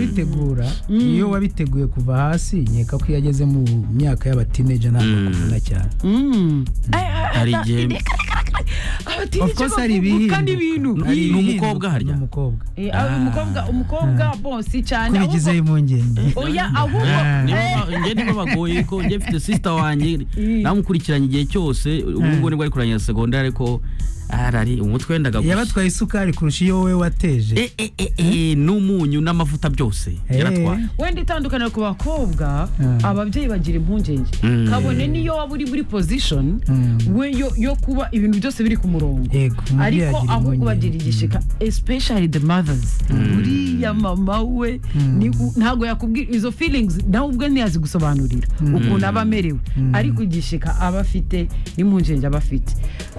arabitegura iyo wabiteguye kuva hasi nkeka ko iyo ageze mu myaka y'abatineja ntabwo akuvuna cyane hari igihe Of course hari ibihinduka. kandi ibintu Hari Ni umukobwa ibihinduka, harya? ni umukobwa Eh, ah, umukobwa umukobwa bonsi cyane kubigizeho impungenge ahubwo- oya ahubwo eh, njye nibo bagoye ko njye mfite sisita wanjye namukurikiranye igihe cyose ubu ngubu nibwo ari kurangirana segondari ariko arari umutwe wendaga gusa yabatwaye isukari kurusha iyo wowe wateje Eh, eh, eh, eh, n'umunyu n'amavuta byose Eh. yaratwaye wenda itandukaniro ku bakobwa Mm. ababyeyi bagira impungenge Mm. kabone niyo waba uri muri pozishoni Mm. we yo, yo kuba ibintu byose biri ku murongo Yego, umubyeyi ariko agira ahubwo impungenge. bagira igishika especially the mothers uriya mama we ni- ntabwo yakubwira izo feelings nawe ubwe ntiyazi gusobanurira ukuntu aba amerewe ariko igishika aba afite n'impungenge aba afite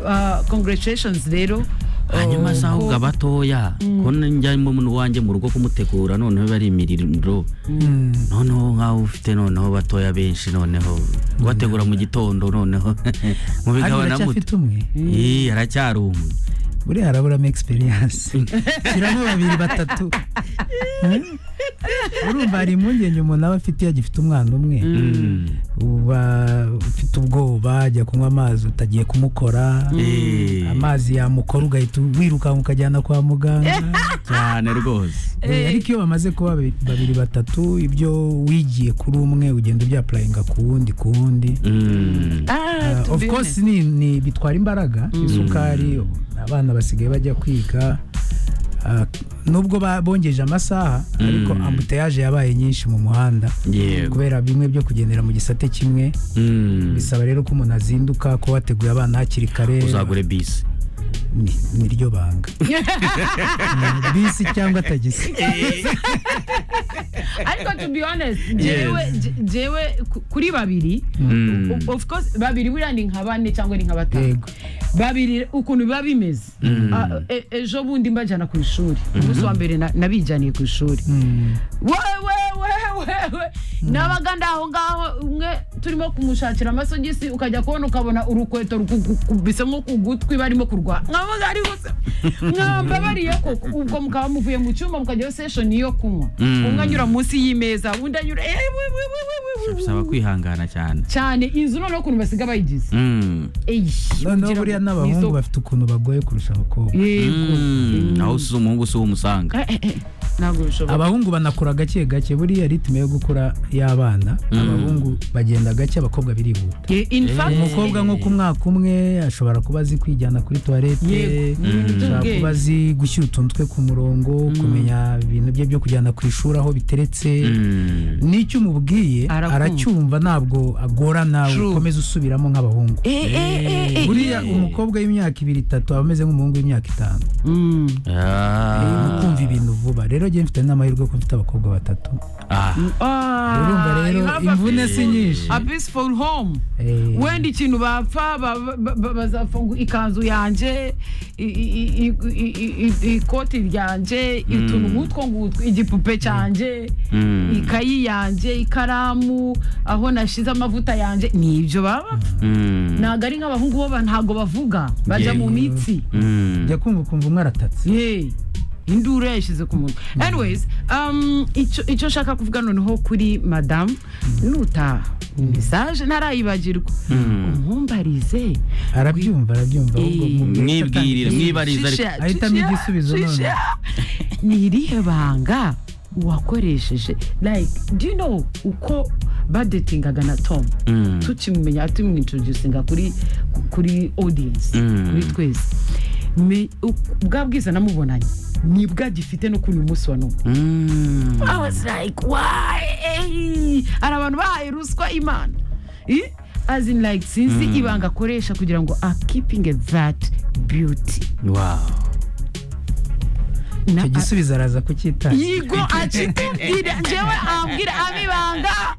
Ah, congratulations rero hanyuma oh, si ahubwo ko- abatoya ko njyamo n'uwanjye mu rugo kumutegura noneho bari imiriro Mm. noneho nk'aho ufite noneho batoya benshi noneho bategura mu gitondo noneho mu Hano bigabana uracyafite muto umwe Ih, aracyari umwe buriya haraburamo egisperiyanse shyiramo babiri batatu Eh? urumva hari impungenge umuntu aba afite iyo agifite umwana umwe Mm. uba ufite ubwoba ajya kunywa amazi utagiye kumukora Eh, amazi yamukora ugahita wirukanka ukajyana kwa muganga cyane rwose Eh, ariko iyo bamaze kuba babi- babiri batatu ibyo wigiye kuri umwe ugenda ubyapurayinga ku wundi ku wundi Mm. Ah, to of be course ni, honest. ni bitwara imbaraga isukari abana basigaye bajya kwiga Ah, nubwo ba- bongeje amasaha ariko ambutayaje yabaye nyinshi mu muhanda Yego. kubera bimwe byo kugendera mu gisate kimwe Mm. bisaba rero ko umuntu azinduka ko wateguye abana hakiri kare uzagure bisi Ni- niryo banga Mm, bisi cyangwa tagisi ariko to be honest jewe je- jewe ku- kuri babiri Mm. o- of course babiri buriya ni nka bane cyangwa ni nka batanu Yego. babiri ukuntu biba bimeze Ah, e- ejo bundi mbajyana ku ishuri umunsi wa mbere na- nabijyaniye ku ishuri Mm, wewe wewe wewe nabaga ndaho ngaho umwe turimo kumushakira amasogisi ukajya kubona ukabona urukweto rukubise nko ku gutwi barimo kurwana nkavuga ari gusa mwambabariye koko ubwo mukaba muvuye mu cyumba mukajyayo seshoni yo kunywa Mm. umwe anyura munsi y'imeza undi anyura eh, we, we, we, we, we, we, we. bisaba kwihangana cyane cyane inzu noneho ukuntu basiga bayigize Mm. Eish, noneho kugira buriya ngo n'abahungu nizo- bafite ukuntu bagoye kurusha abakobwa yego Mm. naho si umuhungu si umusanga Eh, eh, eh, ntabwo bishoboka abahungu banakura gake gake buriya ritime yo gukura y'abana abahungu bagenda gake abakobwa birihuta Eh, in fact, umukobwa nko ku mwaka umwe ashobora kuba azi kwijyana kuri tuwarete Yego, ni ibintu ashobora by'ubwenge. kuba azi gushyira utundwe ku murongo kumenya ibintu bye byo kujyana ku ishuri aho biteretse Mm. n'icyo umubwiye Arakumva. aracyumva ntabwo agorana True. ukomeze usubiramo nk'abahungu Eh, eh, eh, eh, buriya eh. umukobwa w'imyaka ibiri itatu aba ameze nk'umuhungu w'imyaka itanu Mm. ni Ah. ukumva ibintu vuba rero njye mfite n'amahirwe ko mfite abakobwa batatu Ah. Ah, urumva rero you have a imvune si nyinshi A peaceful home. Eh, Wenda ikintu bapfa ba- ba- ba- bazafunga ikanzu yanjye i- i- i- i- i- i- ikoti ryanjye utuntu nk'utwo ngutwo igipupe cyanjye Mm. ikayi yanjye ikaramu aho nashize amavuta yanjye ni ibyo baba Mm. ntabwo ari nk'abahungu bo ba- ntabwo bavuga bajya Yego. mu mitsi Mm. njya kumva ukumva umwe aratatse ye induru yayishyize ku munwa anyways um, icyo icyo nshaka kuvuga noneho kuri madamu nutaha mesaje ntarayibagirwa umumbarize arabyumva arabyumva ahubwo Eh, mu- mwibwirire mwibarize ariko Shisha, Ahitamo shisha, igisubizo none. shisha. ni irihe banga wakoresheje like do you know uko badetingaga na tom Mm. tukimumenya tumwintroducinga kuri kuri audience Mm. kuri twese Me- u- bwa bwiza namubonanye nibwo agifite no kuri uyu munsi wa none Mm. I was like, why? Hari abantu bahaye ruswa imana. Eh? As in like sinzi ibanga akoresha kugira ngo a keeping that beauty. Wow. Na- icyo gisubizo araza a- kucyitanga Yigo akikubwira njyewe ambwira abibanga.